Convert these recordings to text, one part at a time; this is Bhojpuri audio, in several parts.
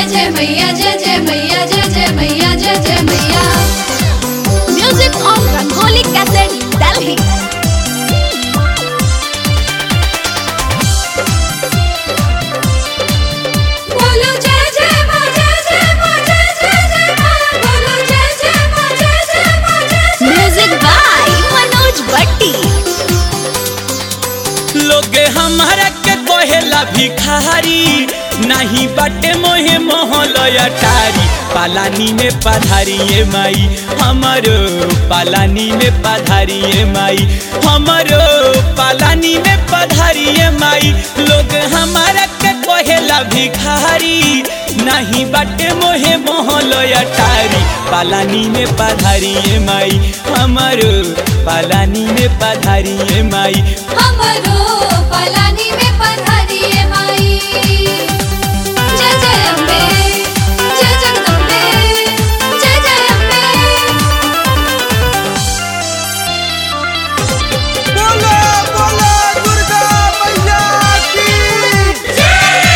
जय जय मैया जय जय मैया जय जय मैया जय जय मैया Music on Rangoli Cassette, Delhi. बोलो जय जय माँ जय जय माँ जय जय जय माँ बोलो जय जय माँ जय जय माँ जय जय Music by Manoj Bhatti. लोग हमारा के कहेला भिखारी नहीं बाटे मोहे मोहल अटारी पालानी में पधारी ये माई हमारो पालानी में पधारी ये माई हमारो पालानी में पधारी ये माई लोग हमारा के कहेला भिखारी नहीं बाटे मोहे मोहल अटारी पालानी में पधारी ये माई हमारो पालानी में पधारी ये माई हमरो पलानी में पधारिए माई जय जय अम्बे जय जगदम्बे जय जय अम्बे बोलो बोलो दुर्गा मैया की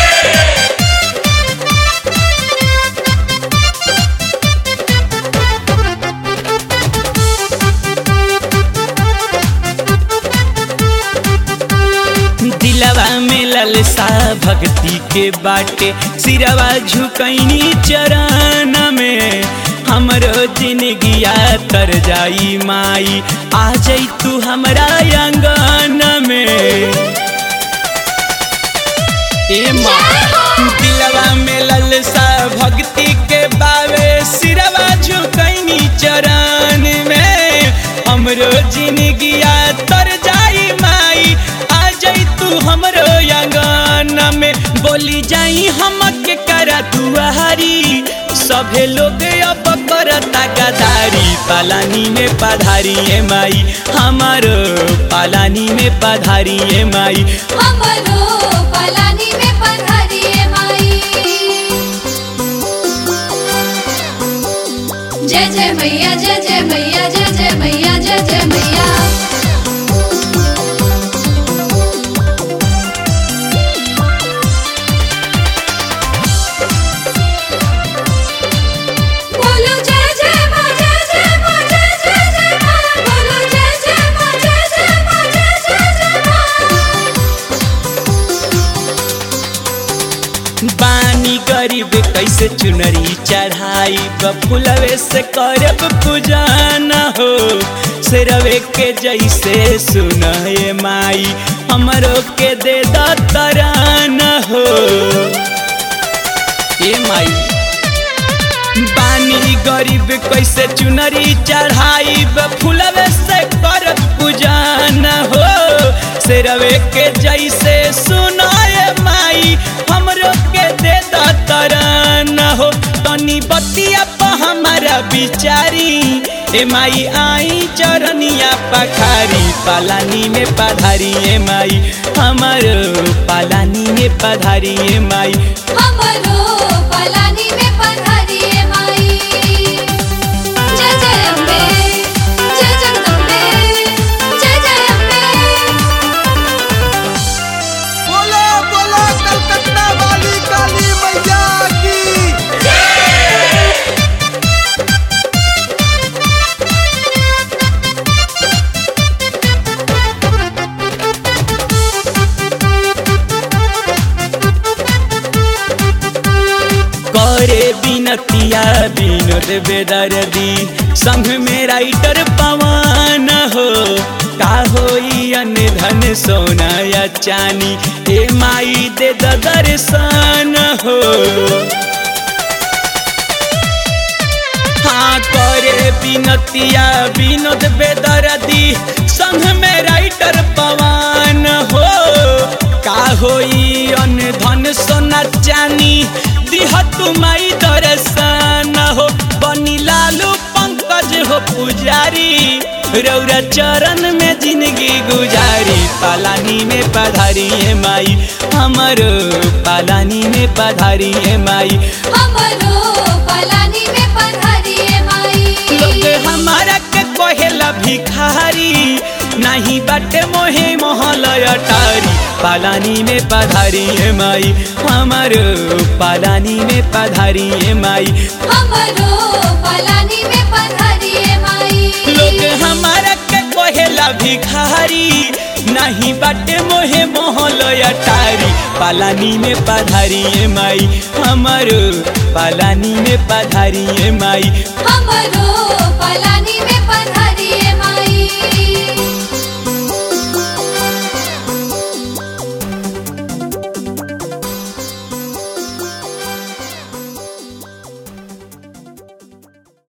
दिलवा में ललसा भक्ति के बाटे सिरवा झुकैनी चरण में हमरो जिंदगिया तर जाई माई आ जाई तू हमरा आंगन में ए माँ दिलवा में ललसा भक्ति के बावे सिरवा झुकैनी चरण में हमरो जिंदगिया तर जाई माई आ जाई तू हमरो आंगन में बोली जाई हमके करा दुआरी सभे लोग अब करता गदारी पालानी में पधारी ए माई हमारो पालानी में पधारी ए माई हमरो पलानी में पधारिए माई जय जय मैया जय जय मैया जय जय मैया जय जय मैया बोलो जय जय माँ जय जय माँ जय जय जय माँ बोलो जय जय माँ जय जय माँ जय जय जय माँ बानी गरीब कैसे चुनरी चढ़ाई फुलवे से करब पूजन हो सिरवे के जैसे सुनए माई हमरो के दे दतरन हो ए माई बानी गरीब कैसे चुनरी चढ़ाई फुलवे से करब पूजन हो सिरवे के जैसे सुनाए माई हमरो के दे तरन हो तनी बतिया प हमारा बिचारी ए माई आई चरनिया पखारी पालानी में पधारी ए माई हमारो पालानी में पधारी ए माई हमरो पलानी में पधारिए माई जय जय अम्बे जय जगदम्बे जय जय अम्बे बोलो बोलो कलकत्ता वाली काली मैया की करे बिनतिया विनोद बेदर्दी संग में राइटर पवन हो का होई अन्य धन सोना या चानी ए माई दे द दर्शन हो हाँ करे बिनतिया विनोद बेदर्दी संग में राइटर पवन हो का होई अन्य धन सोना चानी दिह तुमाई दर्शन हो बनी लालू पंकज हो पुजारी रौरा चरण में जिंदगी गुजारी पालानी में पधारी ए माई हमरो पालानी में पधारी ए माई हमरो पलानी में पधारिए माई लोग हमारा के कहेला भिखारी नहीं बाटे मोहे मोहल अटारी पालानी में पधारी है माई हमारो पालानी में पधारी है माई हमरो पलानी में पधारिए माई लोग हमारा के कहेला भिखारी नहीं बाटे मोहे मोहल अटारी पालानी में पधारी है माई हमारो पालानी में पधारी है माई हमरो पलानी में पधारिए